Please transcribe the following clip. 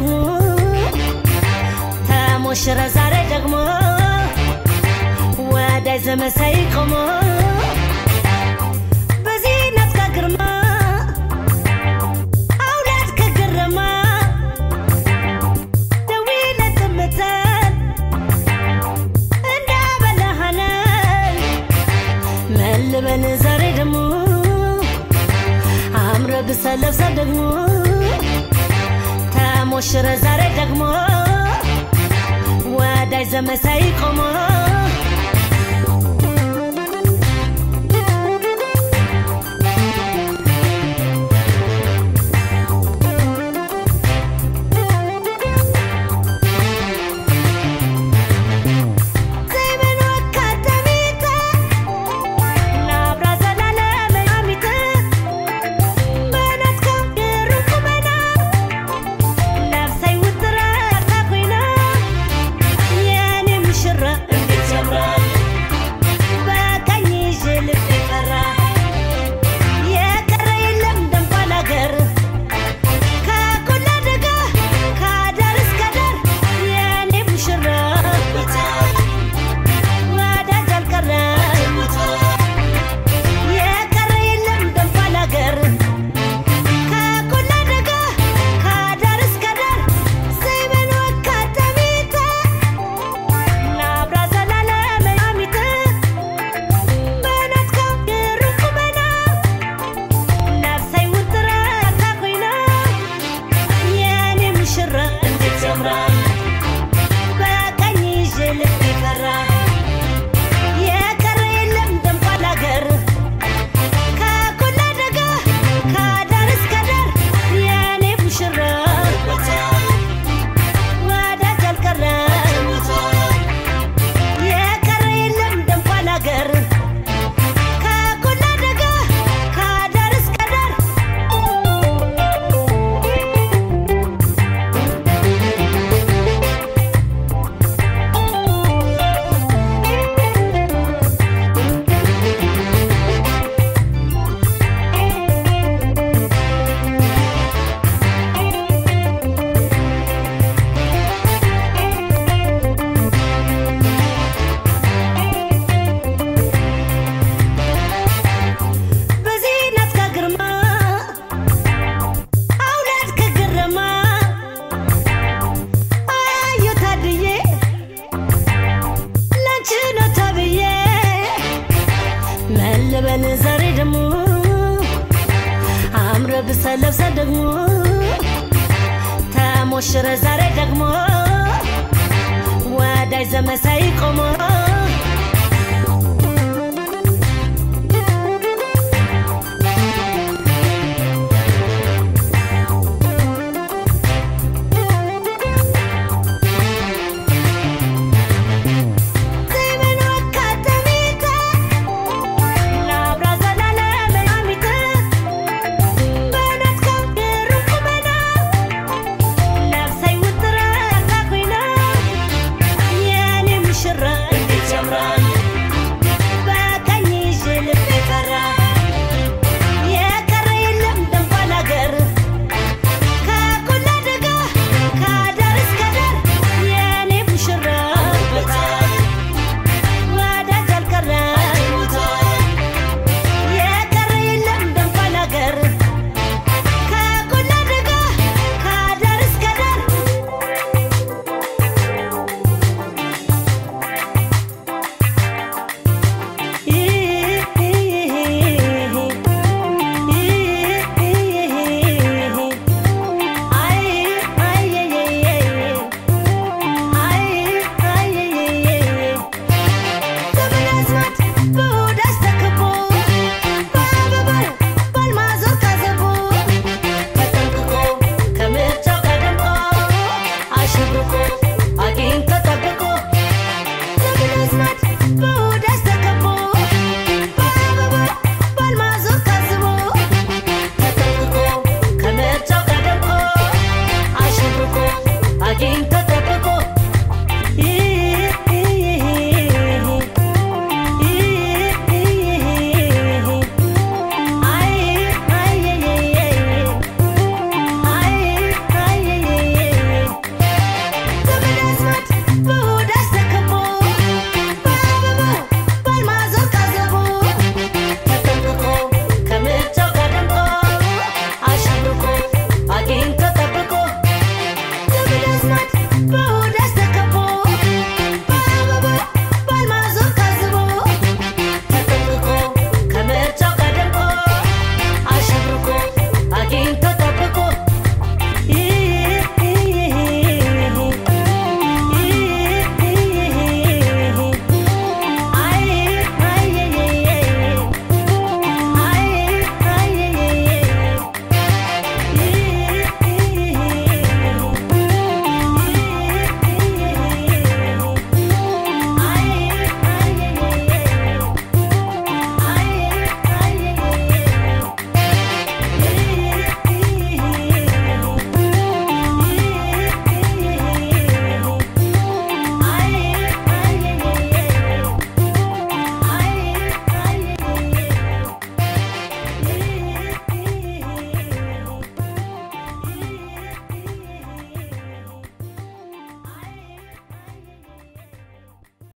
ደግሞ ተሞሽረ ዛሬ ደግሞ ወዳይ ዘመሳይ ቆሞ በዚህነት ከግርማ አውላድ ከግርማ ደዊለት ምተን እንዳበላሃነን መልበል ዛሬ ደግሞ አምረ ብሰለብሰ ደግሞ ተሞሽረ ዛሬ ደግሞ ወዳይ ዘመሳይ ቆሞ ዘይመን ወካተሚተ ናብራ ዘላለም አሚተ በናትካ ድሩኩ በና ነፍሰይ ውጥረ ያርታ ኮይና የኔ ሙሽራ እንዴት ያምራል በቀኝ ይዤ ልብ ፈራ የቀረ የለም ደንኳል አገር ከቆላ ደጋ ከዳር እስከ ዳር የኔ ሙሽራ ወዳጅ አልቀረ የቀረ የለም ደንኳል አገር ከቆላ ደጋ ከዳር እስከ ዳር ዘይመን ወካተሚተ ናብራ ዘላለም አሚተ በናትካ ድሩኩ በና ነፍሰይ ውጥረ ያርታ ኮይና የኔ ሙሽራ እንዴት ያምራል በቀኝ ይዤ ልብ ፈራ የቀረ የለም ደንኳል አገር ከቆላ ደጋ ከዳር እስከ ዳር የኔ ሙሽራ ወዳጅ አልቀረ የቀረ የለም ደንኳል አገር ከቆላ ደጋ ከዳር እስከ ዳር በዚህነት ከግርማ አውላድ ከግርማ አዮ ታድዬ ላንቺ ነው ተብዬ መልበል ዛሬ ደግሞ አምረ ብሰለብሰ ደግሞ ተሞሽረ ዛሬ ደግሞ ወዳይ ዘመሳይ ቆሞ